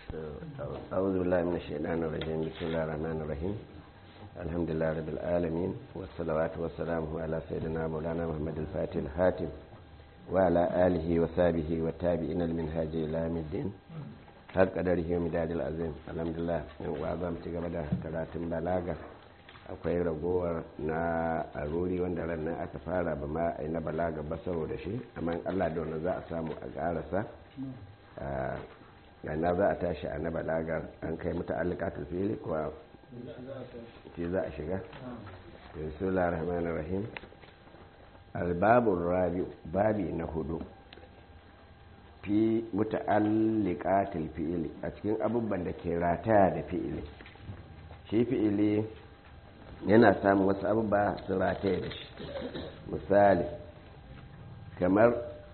أعوذ بالله من الشيطان الرجيم بسم الله الرحمن الرحيم الحمد لله رب العالمين والصلوات والسلام على سيدنا مولانا محمد الفاتح الحاتم وعلى آله وصحبه والتابعين المنهاج إلى يوم الدين har kadari yau midadil azim alhamdulillah yan uwa za mu ci gaba da karatun balaga akwai ragowar na aruri wanda ran nan aka fara ba ma a na balaga ba saboda shi amma allah da wani za a samu a karasa na za a tashi a na balagar an kai mutu alikatul fili kuwa ce za a shiga bismillah rahman rahim albabun rabi babi na hudu fi muta'alliqatil fi'ili a cikin abubuwan da ke rataya da fi'ili shi fi'ili yana samun wasu abubuwa su rataya da shi misali kamar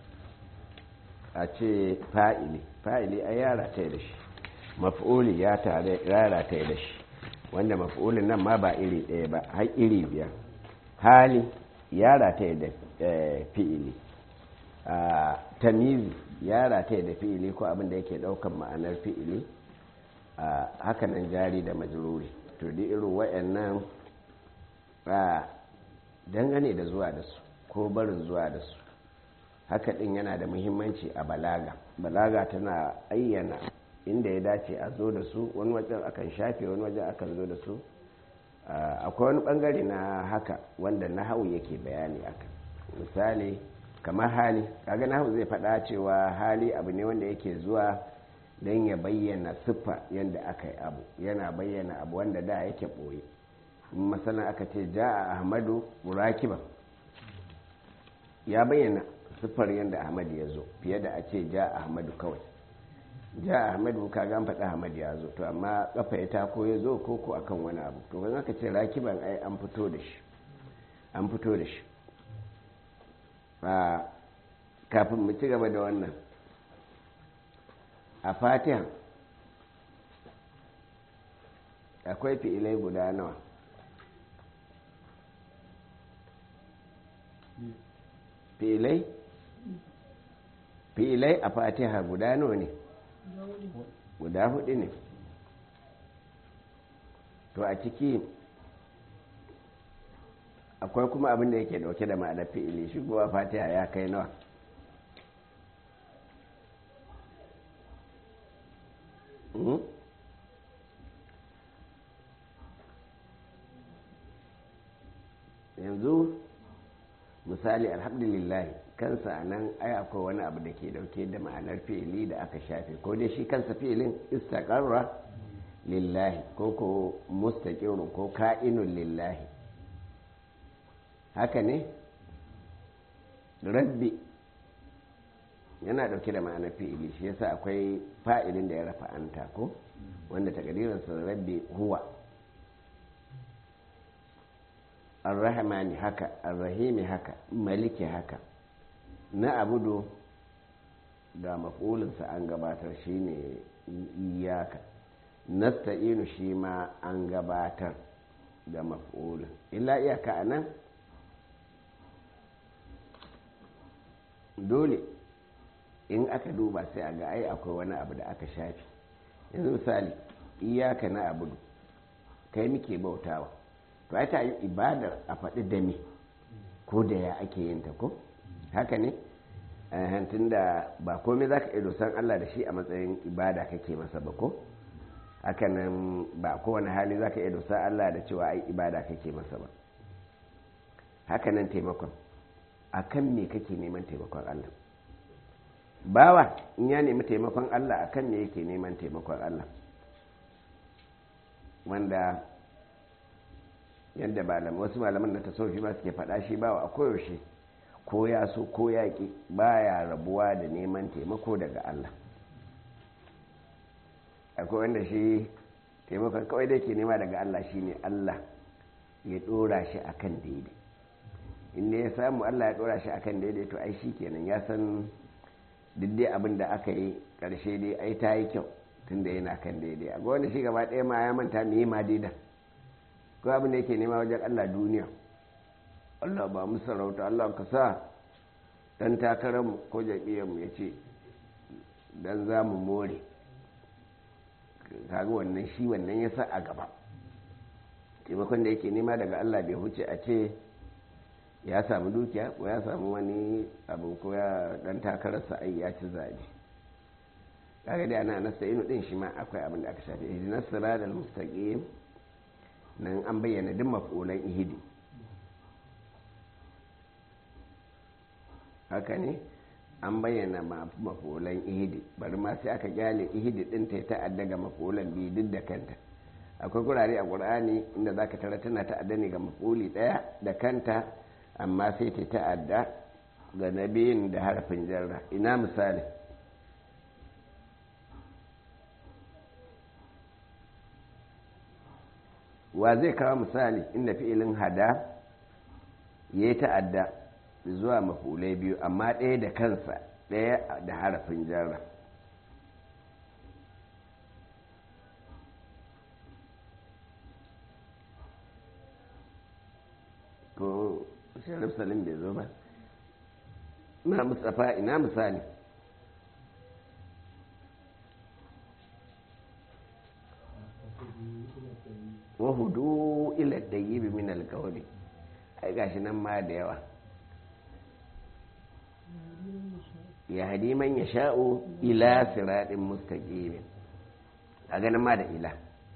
a ce fa'ili fa'ili a ya rataya da shi maf'uli ya rataya da shi wanda maf'ulin nan ma ba iri ɗaya ba har iri biyar hali ya rataya da fi'ili tamizi ya rataya da fi'ili ko abin da yake daukan ma'anar fi'ili a hakanan jari da majruri to di irin wayannan a dangane da zuwa da su ko barin zuwa da su haka din yana da muhimmanci a balaga balaga tana ayyana inda ya dace a zo da su wani wajen akan shafe wani wajen akan zo da su akwai wani bangare na haka wanda na hau yake bayani akan misali kamar hali kaga nahu zai faɗa cewa hali abu ne wanda yake zuwa don ya bayyana siffa yadda aka yi abu yana bayyana abu wanda da yake ɓoye masana aka ce ja a ahmadu murakiban ya bayyana siffar yadda ahmadu ya zo fiye da a ce ja a ahmadu kawai ja a ahmadu ka gan faɗa ahmadu ya zo to amma kafa ya tako ya zo ko ko akan wani abu to ban aka ce rakiban ai an fito da shi an fito da shi kafin mu ci gaba da wannan a fatiha akwai fi'ilai guda nawa fi'ilai fi'ilai a fatiha guda nawa ne guda hudu ne to a ciki akwai kuma abin da yake dauke da ma'anar fi'ili shigowa fatiha ya kai nawa yanzu misali alhamdulillah kansa a nan ai akwai wani abu da ke dauke da ma'anar fi'ili da aka shafe ko dai shi kansa fi'ilin istaqarra lillahi ko ko mustaqirun ko ka'inun lillahi haka ne rabbi yana dauke da ma'anar fi'ili shi yasa akwai fa'ilin da ya rafa anta ko wanda takadirinsa rabbi huwa arrahmani haka arrahimi haka maliki haka na abudu da maf'ulinsa an gabatar shine iyaka nasta'inu shi ma an gabatar da maf'ulin illa iyaka a nan dole in aka duba sai a ga ai akwai wani abu da aka shafi yanzu misali iyaka na abudu kai muke bautawa to ai ta yi ibadar a faɗi da me ko da ya ake yin ta ko haka ne hantun da ba komai za ka iya dosan Allah da shi a matsayin ibada kake masa ba ko haka nan ba kowane hali za ka iya dosan Allah da cewa ai ibada kake masa ba haka nan taimakon a kan me kake neman taimakon Allah bawa in ya nemi taimakon Allah a kan me yake neman taimakon Allah wanda yadda malam wasu malaman na tasawufi ma suke faɗa shi bawa a koyaushe ko ya so ko ya ƙi baya rabuwa da neman taimako daga Allah akwai wanda shi taimakon kawai da ke nema daga Allah shine Allah ya ɗora shi akan daidai inda ya samu Allah ya ɗora shi akan daidai to ai shi kenan ya san duk dai abin da aka yi ƙarshe dai ai ta yi kyau tun da yana kan daidai a wanda shi gaba ɗaya ma ya manta me ma daidai ko abin da yake nema wajen Allah duniya Allah ba mu sarauta Allah ka sa dan takararmu ko jam'iyyarmu ya ce dan za mu more kaga wannan shi wannan ya sa a gaba taimakon da yake nema daga Allah bai huce a ce ya samu dukiya ko ya samu wani abu ko ya dan takararsa ai ya ci zabe kaga dai ana nasta'inu din shi ma akwai abin da aka shafi ihdinas siratal mustaqim nan an bayyana duk mafulan ihidi haka ne an bayyana mafulan ihidi bari ma sai aka kyale ihidi din ta ta'adda ga mafulan biyu duk da kanta akwai gurare a qur'ani inda zaka tara tana ta'adda ne ga mafuli daya da kanta amma sai ta ta'adda ga nabiyin da harfin jarra ina misali wa zai kawo misali inda fi'ilin hada ya yi ta'adda zuwa mafulai biyu amma ɗaya da kansa ɗaya da harafin jarra ko sharif salim bai zo ba na mustapha ina misali wahudu ila dayyibi min alqawli ai gashi nan ma da yawa ya hadi man yasha'u ila siratin mustaqim a ganin ma da ila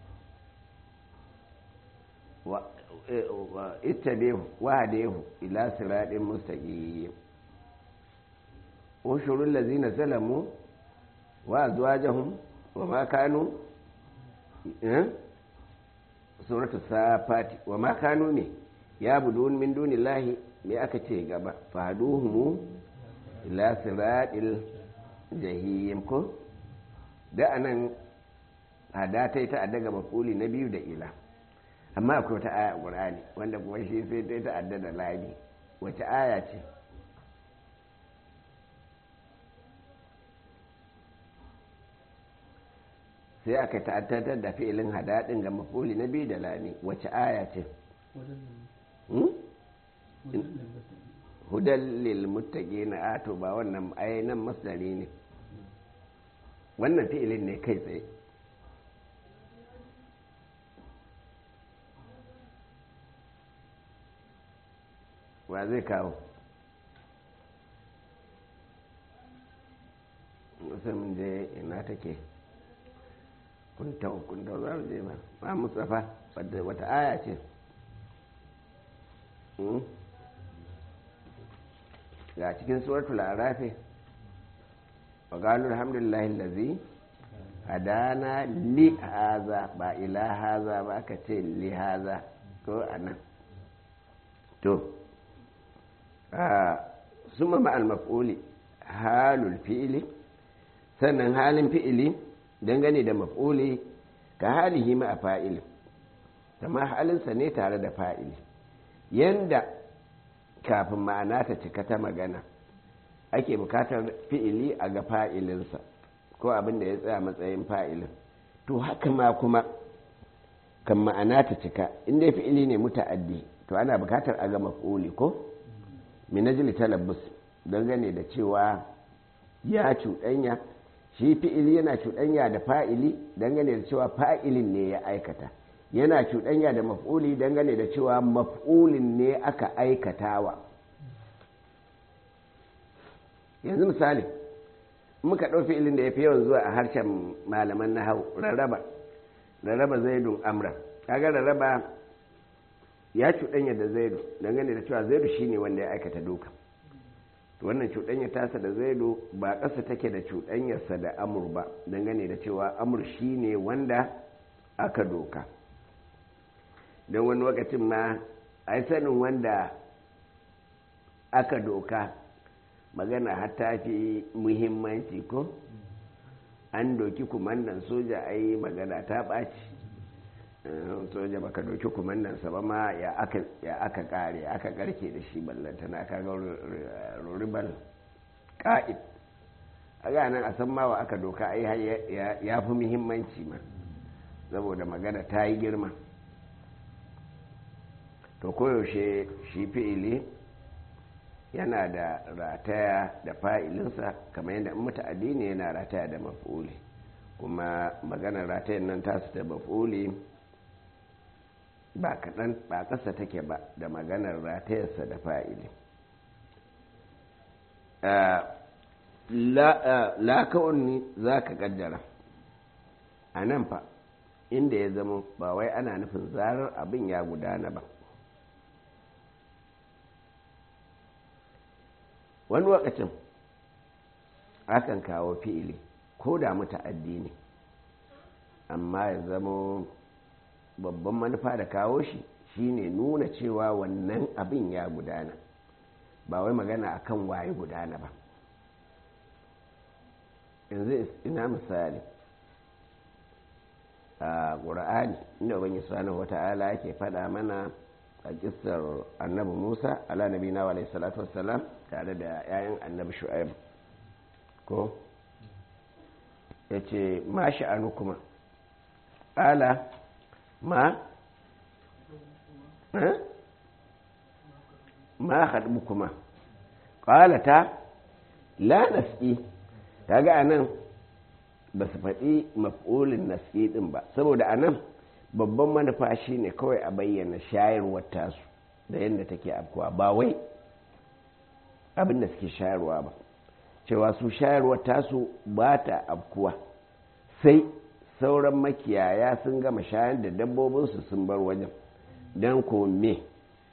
wa ittabihu wa hadahu ila siratin mustaqim ushurul ladzina zalamu wa azwajahum wa ma kanu suratu safati wa ma kanu ne ya budun min dunillahi me aka ce gaba faduhumu ila siratil jahim ko da anan hada ta ta daga mafuli na biyu da ila amma akwai wata aya a qur'ani wanda kuma shi sai ta ta adda da labi wace aya ce sai aka ta'addatar da fi'ilin hadadin ga mafuli na biyu da lami wace aya ce hudan lil muttaqina ato ba wannan nan masdari ne wannan fi'ilin ne kai tsaye wa zai kawo wasu mun je ina take kunta kunta za mu je ba ba mustafa wata aya ce ga cikin suratul arafi wa qalu alhamdulillahi allazi hadana li haza ba ila haza ba aka ce li haza ko anan to suma ma'al maf'uli halul fi'ili sannan halin fi'ili dangane da maf'uli ka halihi ma a fa'ili kama halinsa ne tare da fa'ili yanda kafin ma'ana ta cika ta magana ake bukatar fi'ili a ga fa'ilinsa ko abin da ya tsaya matsayin fa'ilin to haka ma kuma kan ma'ana ta cika inda fi'ili ne muta'addi to ana bukatar a ga maf'uli ko minajili talabbus dangane da cewa ya cuɗanya shi fi'ili yana cuɗanya da fa'ili dangane da cewa fa'ilin ne ya aikata yana cuɗanya da maf'uli dangane da cewa maf'ulin ne aka aikatawa yanzu misali muka ɗau fi'ilin da ya fi yawan zuwa a harshen malaman na hau rarraba rarraba zaidun amra kaga rarraba ya cuɗanya da zaidu dangane da cewa zaidu shine wanda ya aikata duka to wannan cuɗanya tasa da zaidu ba ƙasa take da cuɗanyarsa da amur ba dangane da cewa amur shine wanda aka doka don wani lokacin ma a yi sanin wanda aka doka magana hatta fi muhimmanci ko an doki kumandan soja a yi magana ta ɓaci soja baka doki kumandansa ba ma ya aka kare aka karke da shi ballantana kaga ruribal ka'id a ganin a san mawa aka doka ai ya fi muhimmanci ma saboda magana ta yi girma to koyaushe shi fi'ili yana da rataya da fa'ilinsa kamar yadda muta'addi ne yana rataya da maf'uli kuma maganar ratayen nan tasu da maf'uli ba kaɗan ba ƙasa take ba da maganar ratayarsa da fa'ili laka'unni za ka ƙaddara a nan fa inda ya zama ba wai ana nufin zarar abin ya gudana ba wani lokacin akan kawo fi'ili ko da muta'addi ne amma ya zama babban manufa da kawo shi shine nuna cewa wannan abin ya gudana ba wai magana akan waye gudana ba yanzu ina misali a ƙura'ani inda wani subhanahu wata'ala yake faɗa mana a kisar annabi musa ala nabi na wa salatu wassalam tare da 'ya'yan annabi shu'aib ko ya ce ma sha'anu kuma ala ma ma haɗu kuma ƙalata la nas'i kaga a nan ba su faɗi maf'ulin nas'i ɗin ba saboda a nan babban manufa shi ne kawai a bayyana shayarwar tasu da yadda take afkuwa ba wai abin da suke shayarwa ba cewa su shayarwar tasu ba ta afkuwa sai sauran makiyaya sun gama shayar da dabbobinsu sun bar wajen don kome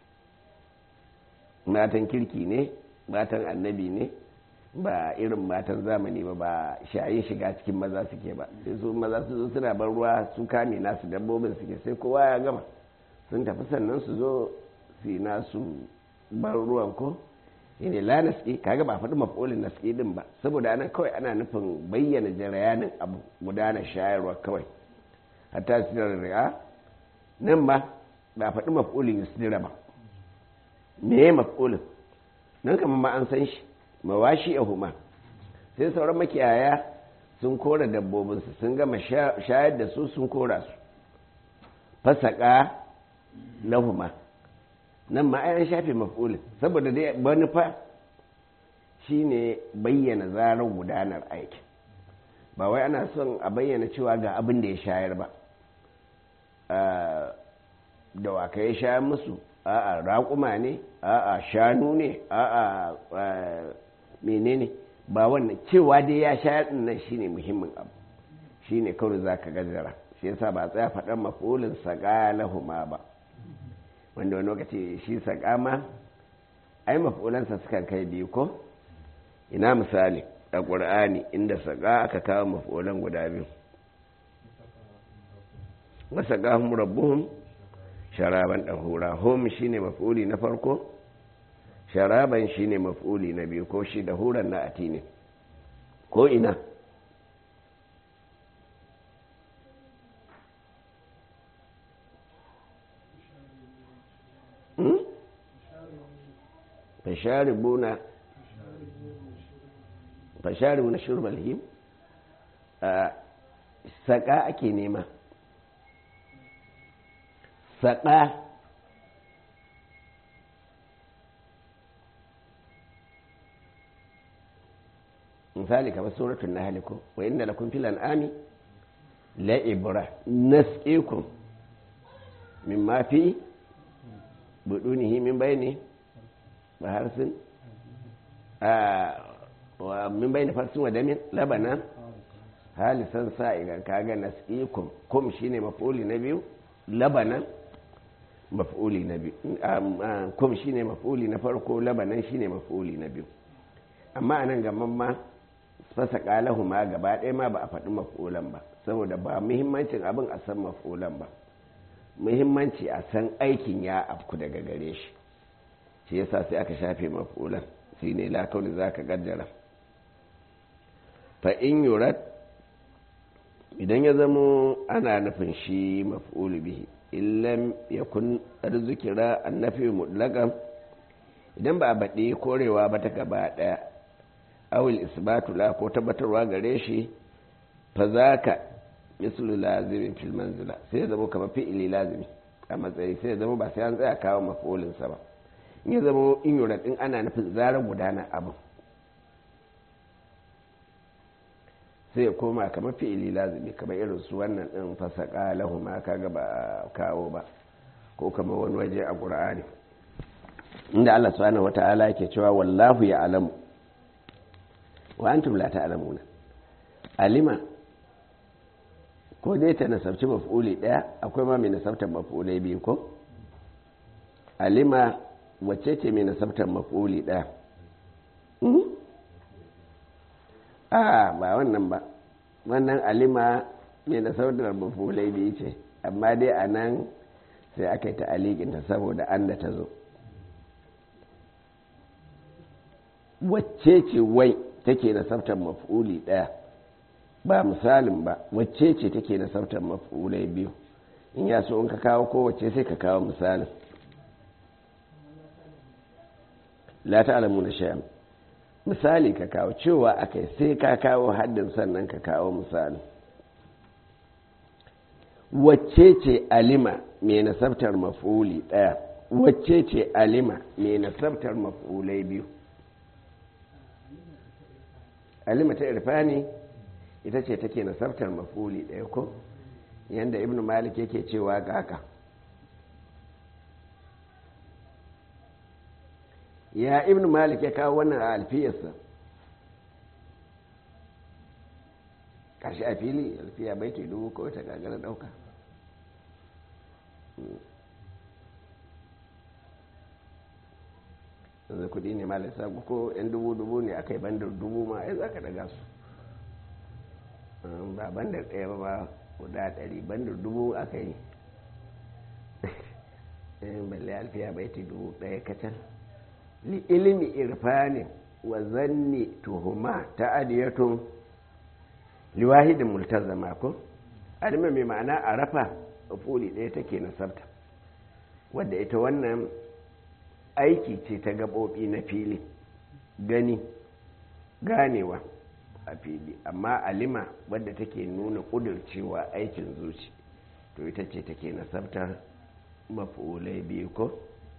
matan kirki ne matan annabi ne ba irin matan zamani ba ba shayin shiga cikin maza suke ba sai su maza su zo suna bar ruwa su kame nasu dabbobin suke sai kowa ya gama sun tafi sannan su zo su yi nasu bar ruwan ko ne la naski kaga ba faɗi maf'ulin naski din ba saboda ana kawai ana nufin bayyana jarayanin abu gudanar shayarwa kawai hatta sirar ri'a nan ba ba faɗi maf'ulin yusdira ba me maf'ulin nan kamar ma an san shi mawashi a huma sai sauran makiyaya sun kora dabbobinsu sun gama shayar da su sun kora su fasaka lahuma nan ma an shafe maf'ulin saboda dai manufa shine bayyana zarar gudanar aikin ba wai ana son a bayyana cewa ga abin da ya shayar ba da waka ya shayar musu a'a raƙuma ne a'a shanu ne a'a menene ba wannan cewa dai ya shayar din nan shine muhimmin abu shine kawai zaka gajara shi yasa ba tsaya faɗan maf'ulin saƙa lahuma ba wanda wani lokaci shi saƙa ma ai maf'ulansa sukan kai biyu ko ina misali a ƙur'ani inda saƙa aka kawo maf'ulan guda biyu wasaƙahum rabbuhum sharaban ɗahura hum shine maf'uli na farko sharaban shine maf'uli na biyu ko shi dahuran na ati ne ko ina fasharibuna fasharibuna shurbal him saƙa ake nema saƙa misali kamar suratun na haliko wa inda lakun filan ami la'ibra nasqikum min mafi budunihi min bayni ba harsin wa min bayni farsin wa damin labana halisan sa'igan kaga nasqikum kum shine maf'uli na biyu labanan maf'uli na biyu kum shine maf'uli na farko labanan shine maf'uli na biyu amma anan gaman ma fasa kalahu ma gaba ɗaya ma ba a faɗi maf'ulan ba saboda ba muhimmancin abin a san maf'ulan ba muhimmanci a san aikin ya afku daga gare shi shi yasa sai aka shafe maf'ulan shi ne lakauni za ka gaddara fa in yurat idan ya zamo ana nufin shi maf'ulu bihi illam yakun arzukira annafi mutlaqan idan ba a baɗi korewa ba ta gaba ɗaya awil isbatu la ko tabbatarwa gare shi fa zaka mislu lazimin fil manzila sai ya zama kamar fi'ili lazimi a matsayi sai ya zama ba sai an tsaya kawo maf'ulin sa ba in ya zama in yura din ana nufin zarar gudana abu sai ya koma kamar fi'ili lazimi kamar irin su wannan din fasaka lahu ma kaga ba kawo ba ko kamar wani waje a qur'ani inda Allah subhanahu wata'ala yake cewa wallahu ya'lamu wa antum la ta'lamuna alima ko dai ta nasabci maf'uli daya akwai ma mai nasabtar maf'ulai biyu ko alima wacce ce mai nasabtar maf'uli daya a ba wannan ba wannan alima mai nasabtar maf'ulai biyu ce amma dai a nan sai aka yi ta alikinta saboda an da ta zo wacce ce wai take nasabtar maf'uli daya ba misalin ba wacce ce take da sautar mafulai biyu in ya so in ka kawo kowace sai ka kawo misalin la ta'lamu na shay'an misali ka kawo cewa akai sai ka kawo haddin sannan ka kawo misalin wacce ce alima mai nasabtar mafuli daya wacce ce alima mai nasabtar mafulai biyu alima ta irfani ita ce take nasabtar mafuli ɗaya ko yadda ibn malik yake cewa ga haka ya ibn malik ya kawo wannan a alfiyarsa ƙarshe a fili alfiya baiti dubu ko ta gagara ɗauka yanzu kudi ne malai sabu ko 'yan dubu-dubu ne aka yi bandar dubu ma ai za ka daga su ba bandar ɗaya ba ba guda ɗari bandar dubu aka yi balle alfiya baiti dubu ɗaya kacal li ilimi irfanin wa zanni tuhuma ta adiyatun liwahidin multazama ko adima mai ma'ana a rafa fuli ɗaya take nasabta wadda ita wannan aiki ce ta gaɓoɓi na fili gani ganewa a fili amma alima wadda take nuna ƙudurcewa aikin zuci to ita ce take nasabtar mafulai biyu ko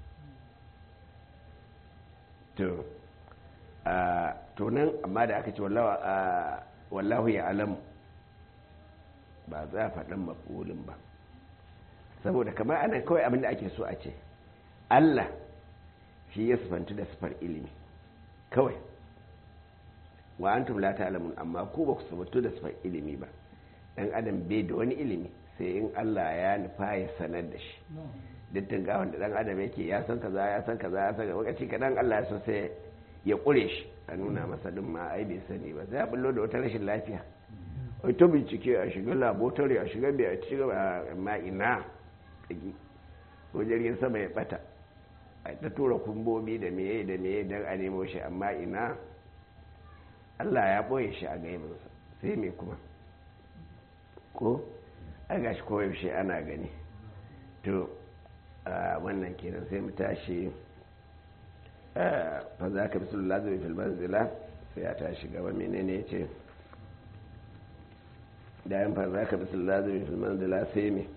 to to nan amma da aka ce wallahu ya alamu ba za a faɗin mafulin ba saboda kamar ana kawai abinda ake so a ce allah shi ya sufanci da sufar ilimi kawai wa antum la ta'lamun amma ku ba ku sufantu da sufar ilimi ba dan adam bai da wani ilimi sai in Allah ya nufa ya sanar da shi dittin ga wanda dan adam yake ya san kaza ya san kaza ya san lokaci kadan Allah ya so sai ya kure shi a nuna masa din ma ai bai sani ba sai ya bullo da wata rashin lafiya ai to bincike a shiga laboratory a shiga bai a shiga amma ina ko jirgin sama ya bata a ta tura kumbobi da meye da meye don a nemo shi amma ina allah ya ɓoye shi a gaibinsa sai mai kuma ko a gashi koyaushe ana gani to wannan kenan sai mu tashi fa za ka bisu lazari filman zila sai ya tashi gaba menene ya ce da yan fa za ka bisu lazari filman zila sai mai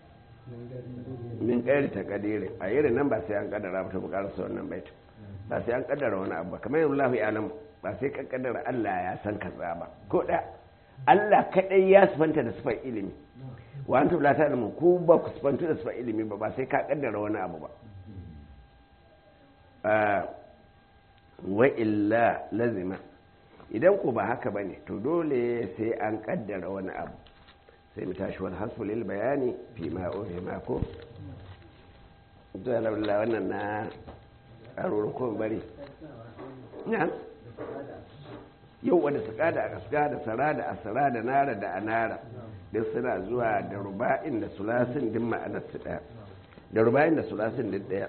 min ƙari ta ƙadiri a irin nan ba sai an ƙaddara ba ta buƙarsa wannan baitin ba sai an ƙaddara wani abu ba kamar yin lafi alam ba sai ka ƙaddara Allah ya san kaza ba ko da Allah kaɗai ya sifanta da sifar ilimi wa an tubla ta ilimin ku ba ku sifantu da sifar ilimi ba ba sai ka ƙaddara wani abu ba wa illa lazima idan ku ba haka ba ne to dole sai an ƙaddara wani abu sai mu tashi wani hasfu lil bayani fi ma ofe mako da laula wannan na ƙarurin ko bari na yau wanda su kada a kaska da sara da asara da nara da anara duk suna zuwa da ruba'in da sulasin din ma'anar su ɗaya da ruba'in da sulasin din ɗaya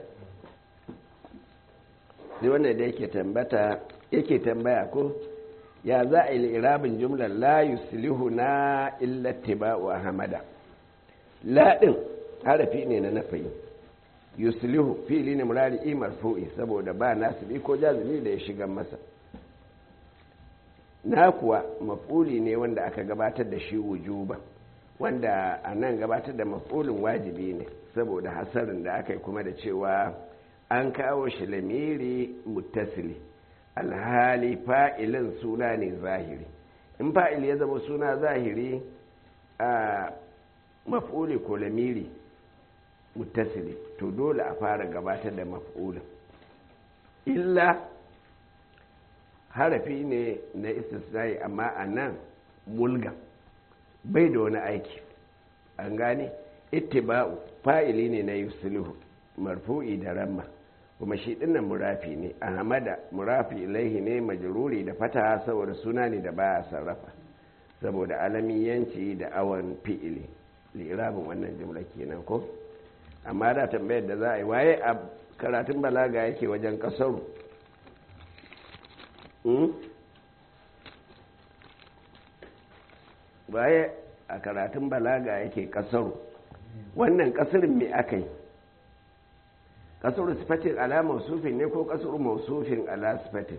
sai wannan da yake tambata yake tambaya ko ya za a yi irabin jumlar la yuslihu na illa tiba'u ahmada la din harafi ne na nafayi yuslihu fili ne murari marfu'i saboda ba nasibi ko jazumi da ya shiga masa na kuwa maf'uli ne wanda aka gabatar da shi wujuba wanda a nan gabatar da maf'ulin wajibi ne saboda hasarin da aka yi kuma da cewa an kawo shi lamiri muttasili alhali fa'ilin suna ne zahiri in fa'il ya zama suna zahiri a maf'uli ko lamiri muttasili to dole a fara gabatar da maf'ulin illa harafi ne na istisnai amma a nan mulga bai da wani aiki an gane ittiba'u fa'ili ne na yusuluhu marfu'i da ramma kuma shi dinnan murafi ne ahmada murafi ilaihi ne majruri da fata saboda suna ne da baya sarrafa saboda alamiyanci da awan fi'ili lirabin wannan jumla kenan ko amma da tambayar da za a yi waye a karatun balaga yake wajen kasaru waye a karatun balaga yake kasaru wannan kasirin me aka yi kasuru sifatin ala mausufin ne ko kasuru mausufin ala sifatin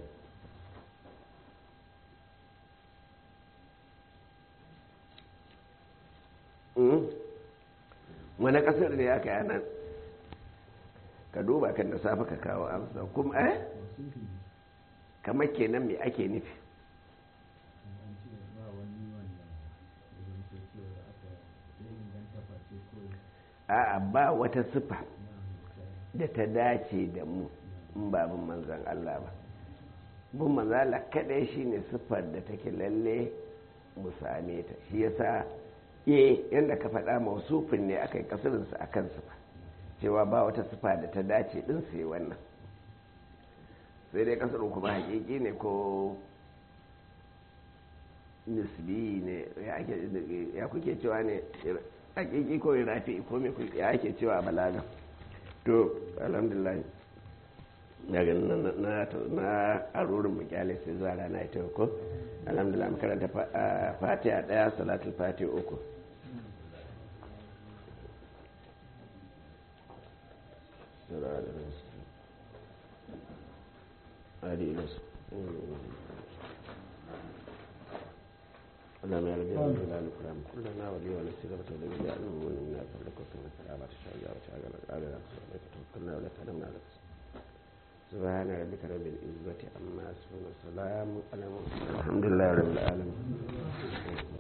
wani kasar ne aka yi nan ka duba kan da safe ka kawo amsa kuma eh kamar kenan me ake nufi a'a ba wata sifa da ta dace da mu in ba bin manzan Allah ba bin manzan Allah kadai shine siffar da take lalle mu same ta shi yasa eh yanda ka faɗa mausufin ne aka yi kasirinsa a kan sifa cewa ba wata sifa da ta dace din sai wannan sai dai kasirin kuma hakiki ne ko nisbi ne ya kuke cewa ne hakiki ko rafi ko me ya ake cewa balaga to alhamdulillah daga na arurin mukyale sai zuwa rana ita ko alhamdulillah makaranta fatiha daya salatul fatiha uku اللهم يا ربي رب العالمين الكرام كلنا ولي ونسيرة ولي جعلنا من من فضلك وكما سلامة الشجاع وشاغل على رسولك توكلنا ولا تنمنا على سبحان ربك رب العزة عما يصفون وسلام على المرسلين الحمد لله رب العالمين